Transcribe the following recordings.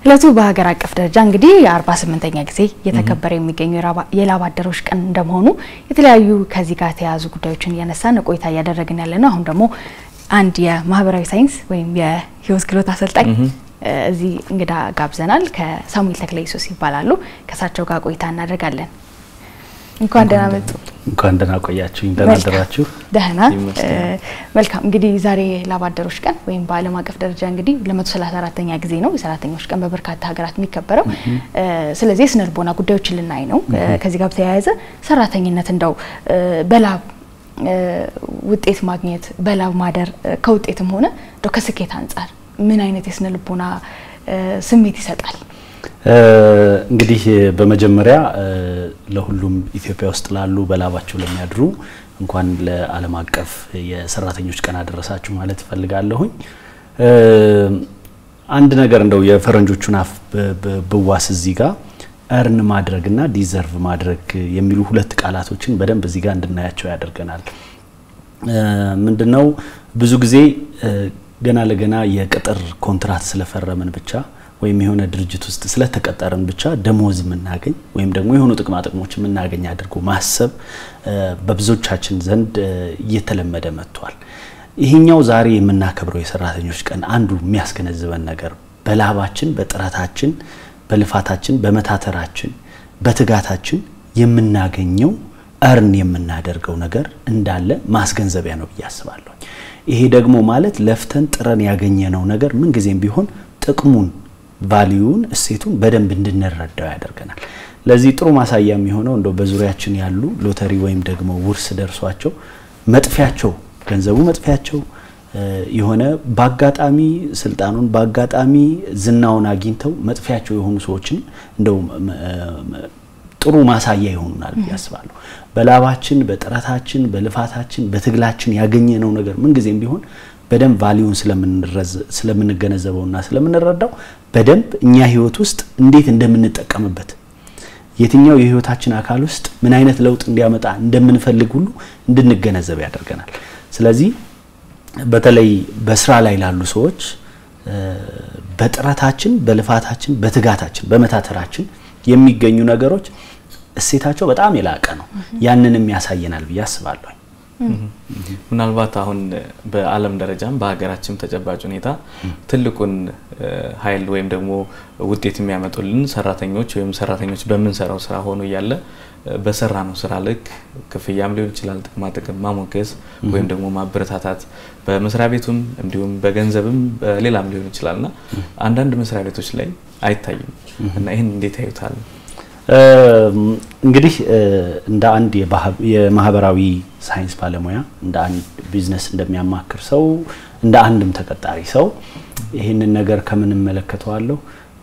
እለቱ በሀገር አቀፍ ደረጃ እንግዲህ የ48ኛ ጊዜ እየተከበረ የሚገኘው የላብ አደሮች ቀን እንደመሆኑ የተለያዩ ከዚህ ጋር የተያያዙ ጉዳዮችን እያነሳን ቆይታ እያደረግን ያለ ነው። አሁን ደግሞ አንድ የማህበራዊ ሳይንስ ወይም የህይወት ክህሎት አሰልጣኝ እዚህ እንግዳ ጋብዘናል። ከሳሙኤል ተክለ ኢየሱስ ይባላሉ። ከእሳቸው ጋር ቆይታ እናደርጋለን። እንኳን ደህና መጡ። እንኳን ደህና ቆያችሁኝ። ደህና አደራችሁ። ደህና መልካም። እንግዲህ ዛሬ ላብ አደሮች ቀን ወይም በዓለም አቀፍ ደረጃ እንግዲህ ለ134ኛ ጊዜ ነው የሰራተኞች ቀን በበርካታ ሀገራት የሚከበረው። ስለዚህ የስነ ልቦና ጉዳዮችን ልናይ ነው። ከዚህ ጋር በተያያዘ ሰራተኝነት እንደው በላብ ውጤት ማግኘት በላብ ማደር ከውጤትም ሆነ እንደው ከስኬት አንጻር ምን አይነት የስነ ልቦና ስሜት ይሰጣል? እንግዲህ በመጀመሪያ ለሁሉም ኢትዮጵያ ውስጥ ላሉ በላባቸው ለሚያድሩ እንኳን ለዓለም አቀፍ የሰራተኞች ቀን አደረሳችሁ ማለት እፈልጋለሁኝ። አንድ ነገር እንደው የፈረንጆቹን አፍ ብዋስ እዚህ ጋር እርን ማድረግና ዲዘርቭ ማድረግ የሚሉ ሁለት ቃላቶችን በደንብ እዚህ ጋር እንድናያቸው ያደርገናል። ምንድነው ብዙ ጊዜ ገና ለገና የቅጥር ኮንትራት ስለፈረምን ብቻ ወይም የሆነ ድርጅት ውስጥ ስለተቀጠርን ብቻ ደሞዝ የምናገኝ ወይም ደግሞ የሆኑ ጥቅማ ጥቅሞች የምናገኝ አድርጎ ማሰብ በብዙዎቻችን ዘንድ እየተለመደ መጥቷል። ይሄኛው ዛሬ የምናከብረው የሰራተኞች ቀን አንዱ የሚያስገነዝበን ነገር በላባችን፣ በጥረታችን፣ በልፋታችን፣ በመታተራችን፣ በትጋታችን የምናገኘው እርን የምናደርገው ነገር እንዳለ ማስገንዘቢያ ነው ብዬ አስባለሁ። ይሄ ደግሞ ማለት ለፍተን ጥረን ያገኘነው ነገር ምንጊዜም ቢሆን ጥቅሙን ቫሊዩን እሴቱን በደንብ እንድንረዳው ያደርገናል። ለዚህ ጥሩ ማሳያ የሚሆነው እንደው በዙሪያችን ያሉ ሎተሪ ወይም ደግሞ ውርስ ደርሷቸው መጥፊያቸው ገንዘቡ መጥፊያቸው የሆነ በአጋጣሚ ስልጣኑን በአጋጣሚ ዝናውን አግኝተው መጥፊያቸው የሆኑ ሰዎችን እንደው ጥሩ ማሳያ ይሆኑናል ብዬ አስባለሁ። በላባችን፣ በጥረታችን፣ በልፋታችን፣ በትግላችን ያገኘነው ነገር ምንጊዜም ቢሆን በደንብ ቫሊዩን ስለምንገነዘበውና ስለምንረዳው በደንብ እኛ ህይወት ውስጥ እንዴት እንደምንጠቀምበት የትኛው የህይወታችን አካል ውስጥ ምን አይነት ለውጥ እንዲያመጣ እንደምንፈልግ ሁሉ እንድንገነዘብ ያደርገናል። ስለዚህ በተለይ በስራ ላይ ላሉ ሰዎች በጥረታችን፣ በልፋታችን፣ በትጋታችን፣ በመታተራችን የሚገኙ ነገሮች እሴታቸው በጣም የላቀ ነው። ያንንም ያሳየናል ብዬ አስባለሁ። ምናልባት አሁን በዓለም ደረጃም በሀገራችን ተጨባጭ ሁኔታ ትልቁን ኃይል ወይም ደግሞ ውጤት የሚያመጡልን ሰራተኞች ወይም ሰራተኞች በምንሰራው ስራ ሆኖ እያለ በሰራ ነው ስራ ልክ ክፍያም ሊሆን ይችላል፣ ጥቅማ ጥቅም ማሞገስ ወይም ደግሞ ማበረታታት በመስሪያ ቤቱም እንዲሁም በገንዘብም በሌላም ሊሆን ይችላል እና አንዳንድ መስሪያ ቤቶች ላይ አይታይም እና ይህን እንዴት ያዩታል? እንግዲህ እንደ አንድ የማህበራዊ ሳይንስ ባለሙያ እንደ አንድ ቢዝነስ እንደሚያማክር ሰው እንደ አንድም ተቀጣሪ ሰው ይህንን ነገር ከምን እመለከተዋለሁ?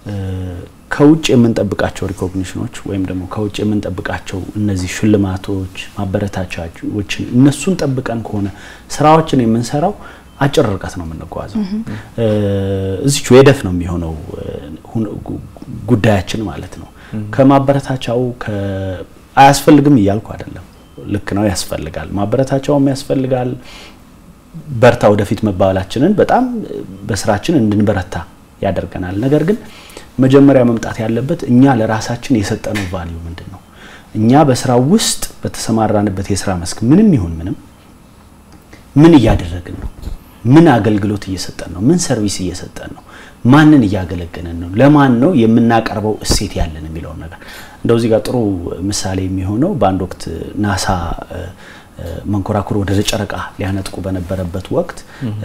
ከውጭ የምንጠብቃቸው ሪኮግኒሽኖች ወይም ደግሞ ከውጭ የምንጠብቃቸው እነዚህ ሽልማቶች፣ ማበረታቻዎችን እነሱን ጠብቀን ከሆነ ስራዎችን የምንሰራው አጭር ርቀት ነው የምንጓዘው። እዚቹ የደፍ ነው የሚሆነው ጉዳያችን ማለት ነው። ከማበረታቻው አያስፈልግም እያልኩ አይደለም። ልክ ነው፣ ያስፈልጋል። ማበረታቻውም ያስፈልጋል። በርታ ወደፊት መባባላችንን በጣም በስራችን እንድንበረታ ያደርገናል። ነገር ግን መጀመሪያ መምጣት ያለበት እኛ ለራሳችን የሰጠነው ቫልዩ ምንድን ነው? እኛ በስራው ውስጥ በተሰማራንበት የስራ መስክ ምንም ይሁን ምንም ምን እያደረግን ነው? ምን አገልግሎት እየሰጠን ነው? ምን ሰርቪስ እየሰጠን ነው? ማንን እያገለገለን ነው? ለማን ነው የምናቀርበው እሴት ያለን የሚለውን ነገር እንደው እዚህ ጋር ጥሩ ምሳሌ የሚሆነው በአንድ ወቅት ናሳ መንኮራኩር ወደ ጨረቃ ሊያነጥቁ በነበረበት ወቅት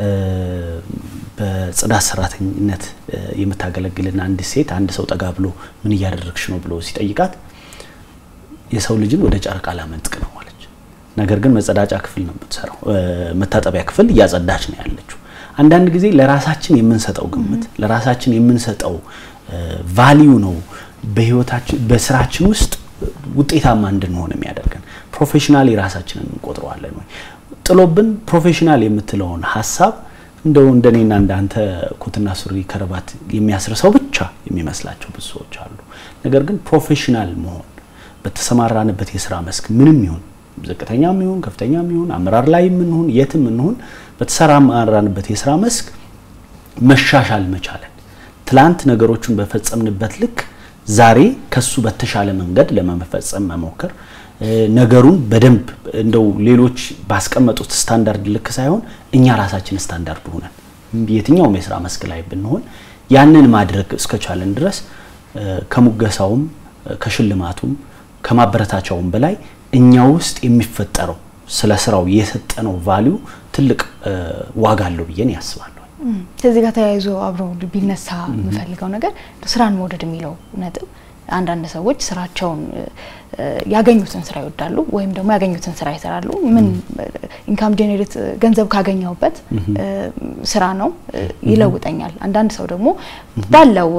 በጽዳት ሰራተኝነት የምታገለግልና አንድ ሴት አንድ ሰው ጠጋ ብሎ ምን እያደረግሽ ነው ብሎ ሲጠይቃት የሰው ልጅን ወደ ጨረቃ ላመንጥቅ ነው አለች። ነገር ግን መጸዳጫ ክፍል ነው የምትሰራው፣ መታጠቢያ ክፍል እያጸዳች ነው ያለችው። አንዳንድ ጊዜ ለራሳችን የምንሰጠው ግምት ለራሳችን የምንሰጠው ቫሊዩ ነው በህይወታችን በስራችን ውስጥ ውጤታማ እንድንሆን የሚያደርገን። ፕሮፌሽናል ራሳችንን እንቆጥረዋለን ወይ ጥሎብን ፕሮፌሽናል የምትለውን ሀሳብ እንደው እንደኔና እንዳንተ ኮትና ሱሪ ከረባት የሚያስር ሰው ብቻ የሚመስላቸው ብዙ ሰዎች አሉ። ነገር ግን ፕሮፌሽናል መሆን በተሰማራንበት የስራ መስክ ምንም ይሁን ዝቅተኛም ይሁን ከፍተኛም ይሁን አመራር ላይ የምንሆን የትም እንሁን በተሰማራንበት የስራ መስክ መሻሻል መቻለን ትላንት ነገሮቹን በፈጸምንበት ልክ ዛሬ ከሱ በተሻለ መንገድ ለመፈጸም መሞከር ነገሩን በደንብ እንደው ሌሎች ባስቀመጡት ስታንዳርድ ልክ ሳይሆን እኛ ራሳችን ስታንዳርድ ሆነን የትኛውም የስራ መስክ ላይ ብንሆን ያንን ማድረግ እስከቻለን ድረስ ከሙገሳውም ከሽልማቱም ከማበረታቻውም በላይ እኛ ውስጥ የሚፈጠረው ስለ ስራው የሰጠነው ቫሊዩ ትልቅ ዋጋ አለው ብዬን ያስባለሁ። ከዚህ ጋር ተያይዞ አብሮ ቢነሳ የምፈልገው ነገር ስራን መውደድ የሚለው ነጥብ አንዳንድ ሰዎች ስራቸውን ያገኙትን ስራ ይወዳሉ ወይም ደግሞ ያገኙትን ስራ ይሰራሉ። ምን ኢንካም ጄኔሬት ገንዘብ ካገኘሁበት ስራ ነው ይለውጠኛል። አንዳንድ ሰው ደግሞ ባለው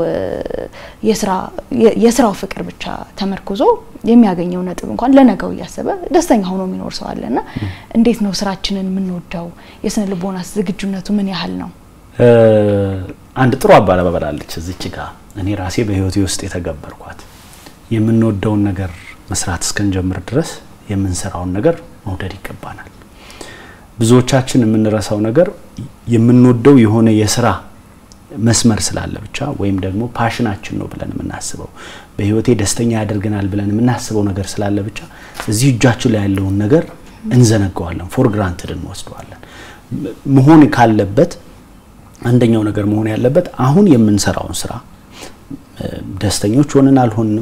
የስራው ፍቅር ብቻ ተመርኩዞ የሚያገኘው ነጥብ እንኳን ለነገው እያሰበ ደስተኛ ሆኖ የሚኖር ሰው አለ እና እንዴት ነው ስራችንን የምንወደው? የስነ ልቦናስ ዝግጁነቱ ምን ያህል ነው? አንድ ጥሩ አባባል አለች እዚች ጋር እኔ ራሴ በህይወቴ ውስጥ የተገበርኳት የምንወደውን ነገር መስራት እስክንጀምር ድረስ የምንሰራውን ነገር መውደድ ይገባናል። ብዙዎቻችን የምንረሳው ነገር የምንወደው የሆነ የስራ መስመር ስላለ ብቻ ወይም ደግሞ ፓሽናችን ነው ብለን የምናስበው በህይወቴ ደስተኛ ያደርገናል ብለን የምናስበው ነገር ስላለ ብቻ እዚህ እጃችን ላይ ያለውን ነገር እንዘነገዋለን፣ ፎር ግራንትድ እንወስደዋለን። መሆን ካለበት አንደኛው ነገር መሆን ያለበት አሁን የምንሰራውን ስራ ደስተኞች ሆንን አልሆንም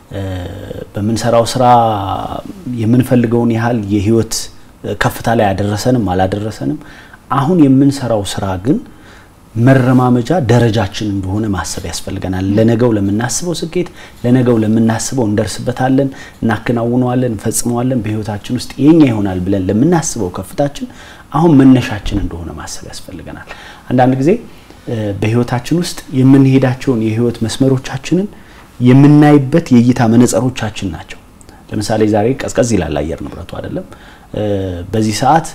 በምንሰራው ስራ የምንፈልገውን ያህል የህይወት ከፍታ ላይ ያደረሰንም አላደረሰንም፣ አሁን የምንሰራው ስራ ግን መረማመጃ ደረጃችን እንደሆነ ማሰብ ያስፈልገናል። ለነገው ለምናስበው ስኬት፣ ለነገው ለምናስበው እንደርስበታለን፣ እናከናውነዋለን፣ እንፈጽመዋለን፣ በህይወታችን ውስጥ የኛ ይሆናል ብለን ለምናስበው ከፍታችን አሁን መነሻችን እንደሆነ ማሰብ ያስፈልገናል። አንዳንድ ጊዜ በህይወታችን ውስጥ የምንሄዳቸውን የህይወት መስመሮቻችንን የምናይበት የእይታ መነጽሮቻችን ናቸው። ለምሳሌ ዛሬ ቀዝቀዝ ይላል አየር ንብረቱ አይደለም። በዚህ ሰዓት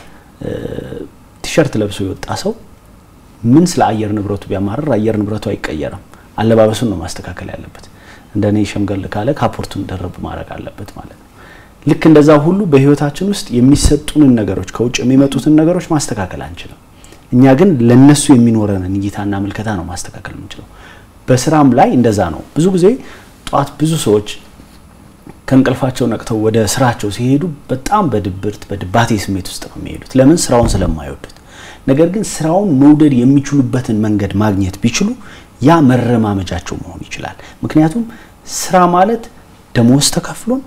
ቲሸርት ለብሶ የወጣ ሰው ምን ስለ አየር ንብረቱ ቢያማርር አየር ንብረቱ አይቀየርም። አለባበሱን ነው ማስተካከል ያለበት። እንደኔ ሸምገል ካለ ካፖርቱን ደረብ ማድረግ አለበት ማለት ነው። ልክ እንደዛ ሁሉ በህይወታችን ውስጥ የሚሰጡንን ነገሮች ከውጭ የሚመጡትን ነገሮች ማስተካከል አንችልም። እኛ ግን ለነሱ የሚኖረንን እይታና ምልከታ ነው ማስተካከል የምንችለው። በስራም ላይ እንደዛ ነው። ብዙ ጊዜ ጠዋት ብዙ ሰዎች ከእንቅልፋቸው ነቅተው ወደ ስራቸው ሲሄዱ በጣም በድብርት በድባቴ ስሜት ውስጥ ነው የሚሄዱት። ለምን? ስራውን ስለማይወዱት። ነገር ግን ስራውን መውደድ የሚችሉበትን መንገድ ማግኘት ቢችሉ ያ መረማመጃቸው መሆን ይችላል። ምክንያቱም ስራ ማለት ደሞዝ ተከፍሎን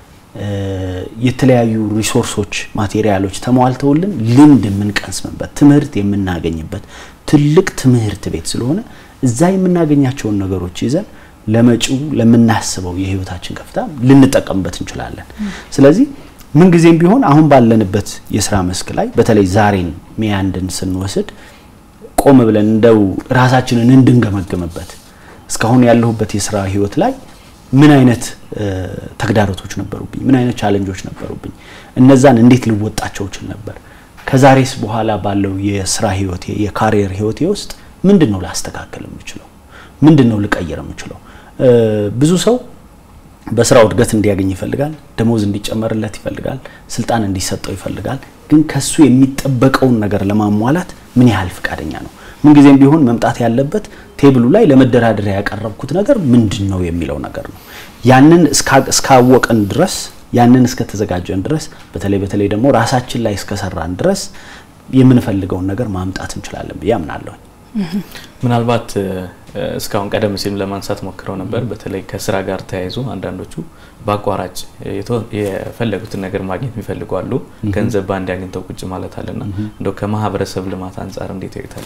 የተለያዩ ሪሶርሶች፣ ማቴሪያሎች ተሟልተውልን ልምድ የምንቀስምበት ትምህርት የምናገኝበት ትልቅ ትምህርት ቤት ስለሆነ እዛ የምናገኛቸውን ነገሮች ይዘን ለመጪው ለምናስበው የህይወታችን ከፍታ ልንጠቀምበት እንችላለን። ስለዚህ ምንጊዜም ቢሆን አሁን ባለንበት የስራ መስክ ላይ በተለይ ዛሬን ሚያንድን ስንወስድ ቆም ብለን እንደው ራሳችንን እንድንገመግምበት እስካሁን ያለሁበት የስራ ህይወት ላይ ምን አይነት ተግዳሮቶች ነበሩብኝ? ምን አይነት ቻለንጆች ነበሩብኝ? እነዛን እንዴት ልወጣቸው እችል ነበር? ከዛሬስ በኋላ ባለው የስራ ህይወቴ የካሪየር ህይወቴ ውስጥ ምንድን ነው ላስተካከል የምችለው? ምንድን ነው ልቀይር የምችለው? ብዙ ሰው በስራው እድገት እንዲያገኝ ይፈልጋል፣ ደሞዝ እንዲጨመርለት ይፈልጋል፣ ስልጣን እንዲሰጠው ይፈልጋል። ግን ከሱ የሚጠበቀውን ነገር ለማሟላት ምን ያህል ፍቃደኛ ነው? ምንጊዜም ቢሆን መምጣት ያለበት ቴብሉ ላይ ለመደራደሪያ ያቀረብኩት ነገር ምንድን ነው የሚለው ነገር ነው። ያንን እስካወቀን ድረስ ያንን እስከተዘጋጀን ድረስ በተለይ በተለይ ደግሞ ራሳችን ላይ እስከሰራን ድረስ የምንፈልገውን ነገር ማምጣት እንችላለን ብዬ አምናለሁ። ምናልባት እስካሁን ቀደም ሲልም ለማንሳት ሞክረው ነበር። በተለይ ከስራ ጋር ተያይዞ አንዳንዶቹ በአቋራጭ የፈለጉትን ነገር ማግኘት የሚፈልጉ አሉ። ገንዘብ በአንድ አግኝተው ቁጭ ማለት አለና እንደው ከማህበረሰብ ልማት አንጻር እንዴት ያዩታል?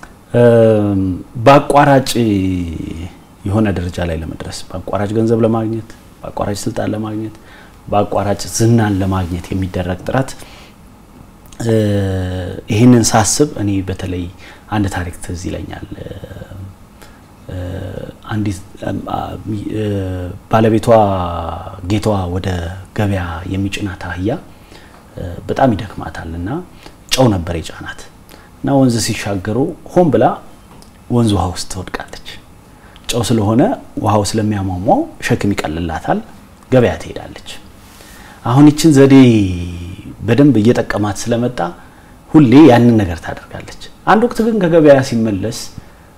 በአቋራጭ የሆነ ደረጃ ላይ ለመድረስ በአቋራጭ ገንዘብ ለማግኘት በአቋራጭ ስልጣን ለማግኘት በአቋራጭ ዝናን ለማግኘት የሚደረግ ጥረት ይህንን ሳስብ እኔ በተለይ አንድ ታሪክ ትዝ ይለኛል። አንዲት ባለቤቷ ጌታዋ ወደ ገበያ የሚጭናት አህያ በጣም ይደክማታል እና ጨው ነበር የጫናት እና ወንዝ ሲሻገሩ ሆን ብላ ወንዝ ውሃ ውስጥ ትወድቃለች። ጨው ስለሆነ ውሃው ስለሚያሟሟው ሸክም ይቀልላታል። ገበያ ትሄዳለች። አሁን ይችን ዘዴ በደንብ እየጠቀማት ስለመጣ ሁሌ ያንን ነገር ታደርጋለች። አንድ ወቅት ግን ከገበያ ሲመለስ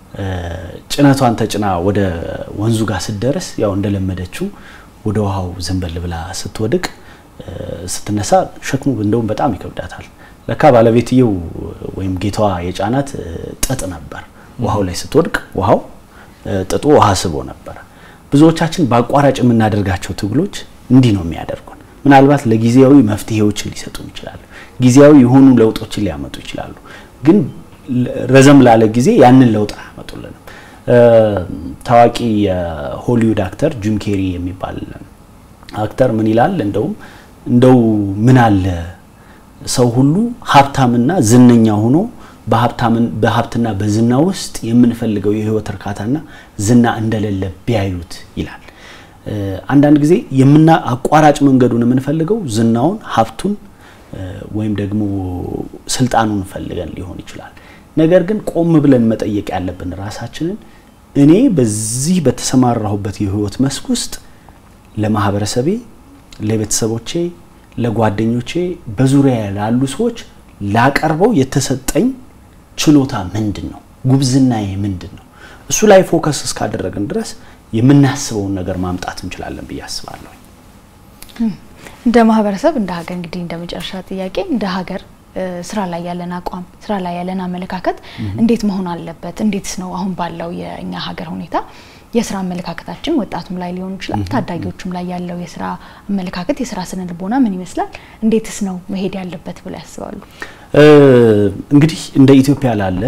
ጭነቷን ተጭና ወደ ወንዙ ጋር ስትደርስ ያው እንደለመደችው ወደ ውሃው ዘንበል ብላ ስትወድቅ ስትነሳ ሸክሙ እንደውም በጣም ይከብዳታል። ለካ ባለቤትየው ወይም ጌታዋ የጫናት ጥጥ ነበር። ውሃው ላይ ስትወድቅ ውሃው ጥጡ ውሃ ስቦ ነበር። ብዙዎቻችን በአቋራጭ የምናደርጋቸው ትግሎች እንዲህ ነው የሚያደርጉን። ምናልባት ለጊዜያዊ መፍትሄዎችን ሊሰጡን ይችላሉ። ጊዜያዊ የሆኑ ለውጦችን ሊያመጡ ይችላሉ። ግን ረዘም ላለ ጊዜ ያንን ለውጥ አያመጡልንም። ታዋቂ የሆሊውድ አክተር ጂም ኬሪ የሚባል አክተር ምን ይላል? እንደውም እንደው ምን አለ ሰው ሁሉ ሀብታምና ዝነኛ ሆኖ በሀብትና በዝና ውስጥ የምንፈልገው የህይወት እርካታና ዝና እንደሌለ ቢያዩት ይላል። አንዳንድ ጊዜ የምና አቋራጭ መንገዱን የምንፈልገው ዝናውን፣ ሀብቱን ወይም ደግሞ ስልጣኑን ፈልገን ሊሆን ይችላል። ነገር ግን ቆም ብለን መጠየቅ ያለብን ራሳችንን እኔ በዚህ በተሰማራሁበት የህይወት መስክ ውስጥ ለማህበረሰቤ፣ ለቤተሰቦቼ፣ ለጓደኞቼ፣ በዙሪያ ላሉ ሰዎች ላቀርበው የተሰጠኝ ችሎታ ምንድን ነው? ጉብዝናዬ ምንድን ነው? እሱ ላይ ፎከስ እስካደረግን ድረስ የምናስበውን ነገር ማምጣት እንችላለን ብዬ አስባለሁ። እንደ ማህበረሰብ፣ እንደ ሀገር እንግዲህ እንደ መጨረሻ ጥያቄ እንደ ሀገር ስራ ላይ ያለን አቋም፣ ስራ ላይ ያለን አመለካከት እንዴት መሆን አለበት? እንዴትስ ነው አሁን ባለው የእኛ ሀገር ሁኔታ የስራ አመለካከታችን ወጣቱም ላይ ሊሆን ይችላል፣ ታዳጊዎቹም ላይ ያለው የስራ አመለካከት፣ የስራ ስነ ልቦና ምን ይመስላል? እንዴትስ ነው መሄድ ያለበት ብለው ያስባሉ? እንግዲህ እንደ ኢትዮጵያ ላለ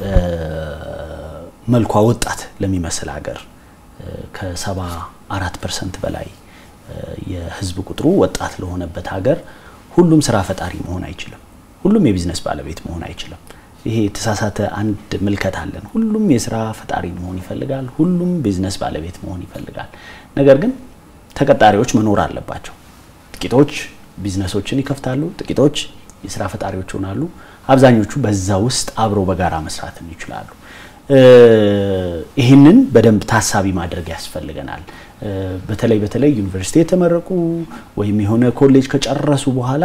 መልኳ ወጣት ለሚመስል ሀገር ከሰባ አራት ፐርሰንት በላይ የህዝብ ቁጥሩ ወጣት ለሆነበት ሀገር ሁሉም ስራ ፈጣሪ መሆን አይችልም። ሁሉም የቢዝነስ ባለቤት መሆን አይችልም። ይሄ የተሳሳተ አንድ ምልከት አለን። ሁሉም የስራ ፈጣሪ መሆን ይፈልጋል። ሁሉም ቢዝነስ ባለቤት መሆን ይፈልጋል። ነገር ግን ተቀጣሪዎች መኖር አለባቸው። ጥቂቶች ቢዝነሶችን ይከፍታሉ፣ ጥቂቶች የስራ ፈጣሪዎች ይሆናሉ። አብዛኞቹ በዛ ውስጥ አብረው በጋራ መስራትን ይችላሉ። ይህንን በደንብ ታሳቢ ማድረግ ያስፈልገናል። በተለይ በተለይ ዩኒቨርሲቲ የተመረቁ ወይም የሆነ ኮሌጅ ከጨረሱ በኋላ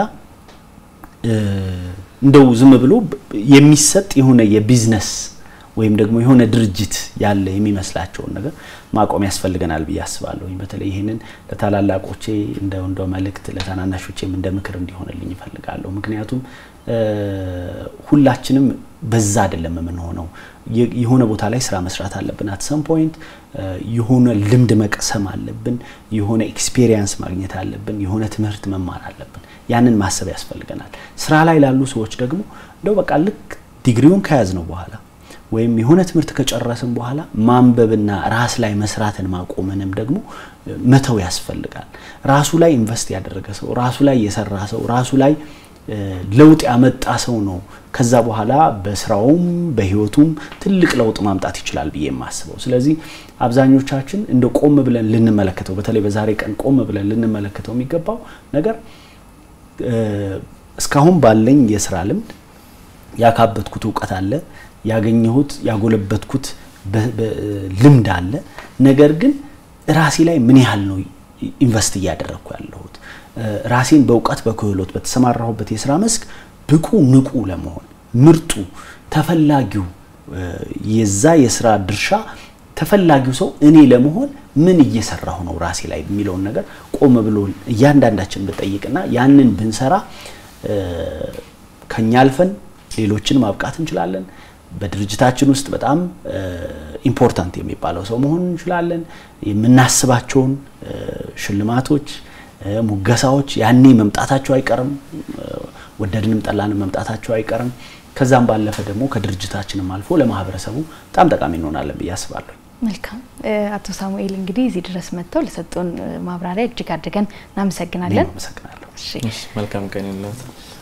እንደው ዝም ብሎ የሚሰጥ የሆነ የቢዝነስ ወይም ደግሞ የሆነ ድርጅት ያለ የሚመስላቸውን ነገር ማቆም ያስፈልገናል ብዬ አስባለሁ። በተለይ ይህንን ለታላላቆቼ እንደ እንደ መልእክት ለታናናሾቼም እንደ ምክር እንዲሆንልኝ ይፈልጋለሁ። ምክንያቱም ሁላችንም በዛ አይደለም የምንሆነው። የሆነ ቦታ ላይ ስራ መስራት አለብን። አት ሰም ፖይንት የሆነ ልምድ መቅሰም አለብን። የሆነ ኤክስፔሪየንስ ማግኘት አለብን። የሆነ ትምህርት መማር አለብን። ያንን ማሰብ ያስፈልገናል። ስራ ላይ ላሉ ሰዎች ደግሞ እንደው በቃ ልክ ዲግሪውን ከያዝነው በኋላ ወይም የሆነ ትምህርት ከጨረስን በኋላ ማንበብና ራስ ላይ መስራትን ማቆምንም ደግሞ መተው ያስፈልጋል። ራሱ ላይ ኢንቨስት ያደረገ ሰው፣ ራሱ ላይ የሰራ ሰው፣ ራሱ ላይ ለውጥ ያመጣ ሰው ነው ከዛ በኋላ በስራውም በህይወቱም ትልቅ ለውጥ ማምጣት ይችላል ብዬ የማስበው። ስለዚህ አብዛኞቻችን እንደ ቆም ብለን ልንመለከተው በተለይ በዛሬ ቀን ቆም ብለን ልንመለከተው የሚገባው ነገር እስካሁን ባለኝ የስራ ልምድ ያካበትኩት እውቀት አለ፣ ያገኘሁት ያጎለበትኩት ልምድ አለ። ነገር ግን ራሴ ላይ ምን ያህል ነው ኢንቨስት እያደረግኩ ያለሁት? ራሴን በእውቀት በክህሎት በተሰማራሁበት የስራ መስክ ብቁ ንቁ ለመሆን ምርጡ ተፈላጊው የዛ የስራ ድርሻ ተፈላጊው ሰው እኔ ለመሆን ምን እየሰራሁ ነው ራሴ ላይ የሚለውን ነገር ቆም ብሎ እያንዳንዳችን ብጠይቅና ያንን ብንሰራ ከኛ አልፈን ሌሎችን ማብቃት እንችላለን። በድርጅታችን ውስጥ በጣም ኢምፖርታንት የሚባለው ሰው መሆን እንችላለን። የምናስባቸውን ሽልማቶች፣ ሙገሳዎች ያኔ መምጣታቸው አይቀርም። ወደድንም ጠላንም መምጣታቸው አይቀርም። ከዛም ባለፈ ደግሞ ከድርጅታችንም አልፎ ለማህበረሰቡ በጣም ጠቃሚ እንሆናለን ብዬ አስባለሁ። መልካም አቶ ሳሙኤል እንግዲህ እዚህ ድረስ መጥተው ለሰጡን ማብራሪያ እጅግ አድርገን እናመሰግናለን። አመሰግናለሁ። መልካም ቀን ይሁንልዎት።